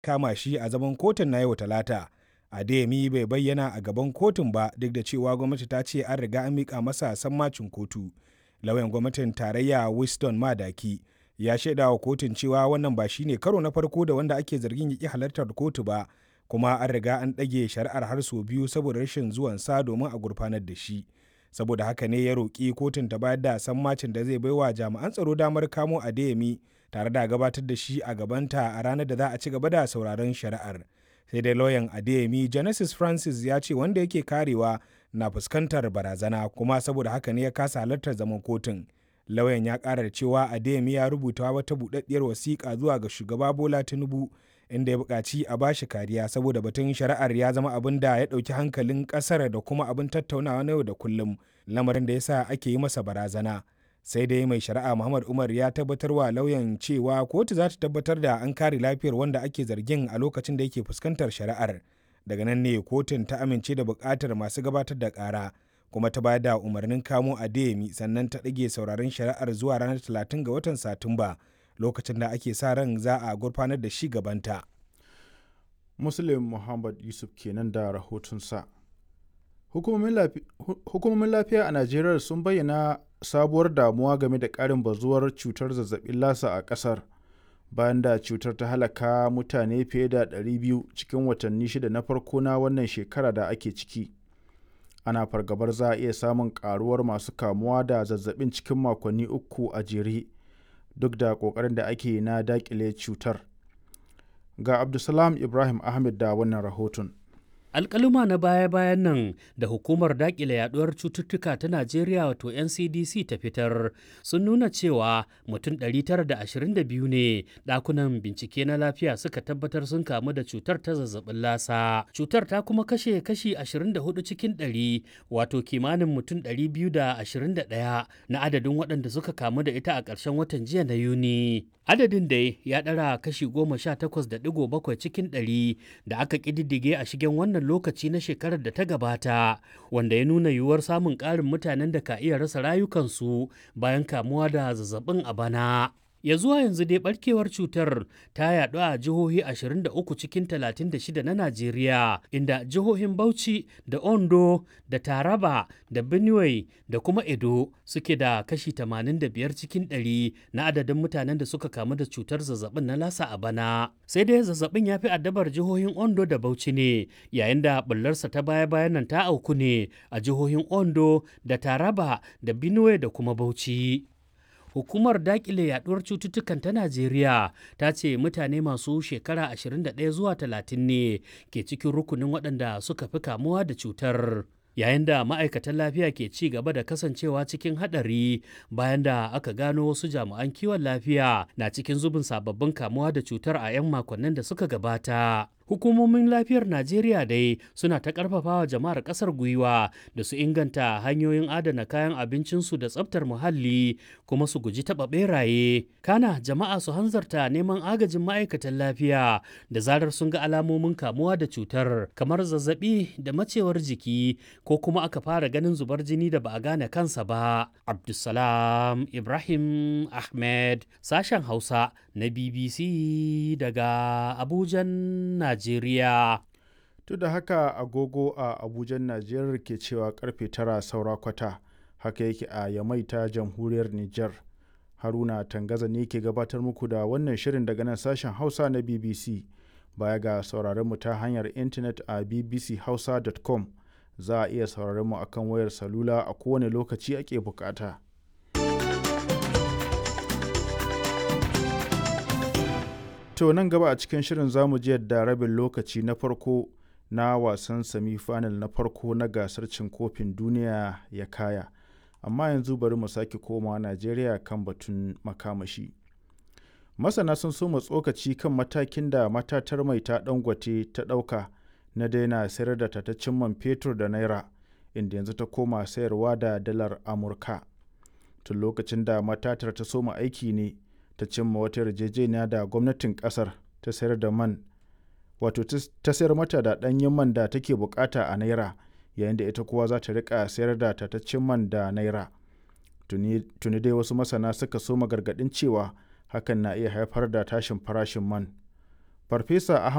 kama shi a zaman kotun na yau talata adeyemi bai bayyana a gaban kotun ba duk da cewa gwamnati ta ce an riga an miƙa masa sammacin kotu lauyan gwamnatin tarayya winston madaki ya shaida wa kotun cewa wannan ba shine karo na farko da wanda ake zargin ya halartar kotu ba kuma an riga an ɗage shari'ar har sau biyu saboda rashin zuwan sa domin a gurfanar da shi saboda haka ne ya roƙi kotun ta bayar da sammacin da zai baiwa jami'an tsaro damar kamo adeyemi tare da gabatar da shi a gabanta a ranar da za a ci gaba da sauraron shari'ar sai dai lauyan adeyemi genesis francis ya ce wanda yake karewa na fuskantar barazana kuma saboda haka ne ya kasa halartar zaman kotun lauyan ya ƙara da cewa adeyemi ya rubuta wata buɗaɗɗiyar wasiƙa zuwa ga shugaba bola tinubu inda ya buƙaci a bashi kariya saboda batun shari'ar ya zama abin da ya ɗauki hankalin ƙasar da kuma abin tattaunawa na yau da kullum lamarin da ya sa ake yi masa barazana sai dai mai shari'a muhammad umar ya tabbatar wa lauyan cewa kotu za ta tabbatar da an kare lafiyar wanda ake zargin a lokacin da yake fuskantar shari'ar daga nan ne kotun ta amince da buƙatar masu gabatar da ƙara kuma ta bayar da umarnin kamo adeyemi sannan ta ɗage sauraron shari'ar zuwa ranar 30 ga watan satumba lokacin da ake sa ran za a gurfanar da shi gabanta. Muslim Muhammad Yusuf kenan da rahotonsa. Hukumomin lafiya a Najeriya sun bayyana sabuwar damuwa game da ƙarin bazuwar cutar zazzabin lasa a ƙasar bayan da cutar ta halaka mutane fiye da 200 cikin watanni shida na farko na wannan shekara da ake ciki. Ana fargabar za a iya samun ƙaruwar masu kamuwa da zazzabin cikin makonni uku a jere. duk da ƙoƙarin da ake na daƙile cutar. Ga Abdulsalam Ibrahim Ahmed da wannan rahoton. alkaluma na baya-bayan nan da hukumar dakile yaduwar cututtuka ta najeriya wato ncdc ta fitar sun nuna cewa mutum 922 ne dakunan bincike na lafiya suka tabbatar sun kamu da cutar ta zazzabin lasa cutar ta kuma kashe kashi 24 cikin 100 wato kimanin mutum 221 na adadin waɗanda suka kamu da ita a ƙarshen watan jiya na yuni adadin dai ya ɗara kashi 18.7 cikin 100 da aka ƙididdige a shigen wannan wannan lokaci na shekarar da ta gabata wanda ya nuna yiwuwar samun ƙarin mutanen da ka iya rasa rayukansu bayan kamuwa da zazzabin a bana. ya zuwa yanzu dai barkewar cutar ta yaɗu a jihohi 23 cikin 36 na Najeriya inda jihohin Bauchi da Ondo da Taraba da Benue da kuma Edo suke da kashi 85 cikin 100 na adadin mutanen da suka kamu da cutar zazzabin na lasa a bana. Sai dai zazzabin ya fi addabar jihohin Ondo da Bauchi ne yayin da bullarsa ta baya-bayan nan ta auku ne a jihohin Ondo da Taraba da Benue da kuma Bauchi. hukumar dakile yaduwar cututtukan ta najeriya ta ce mutane masu shekara 21 zuwa 30 ne ke cikin rukunin waɗanda suka fi kamuwa da cutar yayin da ma'aikatan lafiya ke ci gaba da kasancewa cikin haɗari bayan da aka gano wasu jami'an kiwon lafiya na cikin zubin sababbin kamuwa da cutar a 'yan makonnin da suka gabata hukumomin lafiyar najeriya dai suna ta karfafawa jama'ar kasar gwiwa da su inganta hanyoyin adana kayan abincinsu da tsabtar muhalli kuma su guji taɓa beraye kana jama'a su hanzarta neman agajin ma'aikatan lafiya da zarar sun ga alamomin kamuwa da cutar kamar zazzabi da macewar jiki ko kuma aka fara ganin zubar jini da ba a gane kansa ba abdulsalam ibrahim ahmed sashen hausa na bbc daga abujan najeriya Najeriya. Duk da haka agogo a Abujan Najeriya ke cewa karfe tara saura kwata haka yake a Yamai ta jamhuriyar Nijar. Haruna Tangaza ne ke gabatar muku da wannan shirin daga nan sashen Hausa na BBC. Baya ga sauraron mu ta hanyar intanet a bbchausa.com za a iya sauraron mu akan wayar salula a kowane lokaci ake bukata. To nan gaba a cikin shirin zamu ji yadda rabin lokaci na farko na wasan semi-final na farko na gasar cin kofin duniya ya kaya. Amma yanzu bari mu sake komawa Najeriya kan batun makamashi. Masana sun so tsokaci kan matakin da matatar mai ta dangote ta ɗauka na daina sayar da tataccen man fetur da naira inda yanzu ta koma sayarwa da dalar Amurka. Tun lokacin da matatar ta soma aiki ne. ta cimma wata yarjejeniya da gwamnatin kasar ta sayar da man wato ta sayar mata da ɗanyen man da take bukata a naira yayin da ita kuwa za ta rika sayar da tataccen man da naira tuni dai wasu masana suka so gargaɗin cewa hakan na iya haifar da tashin farashin man farfesa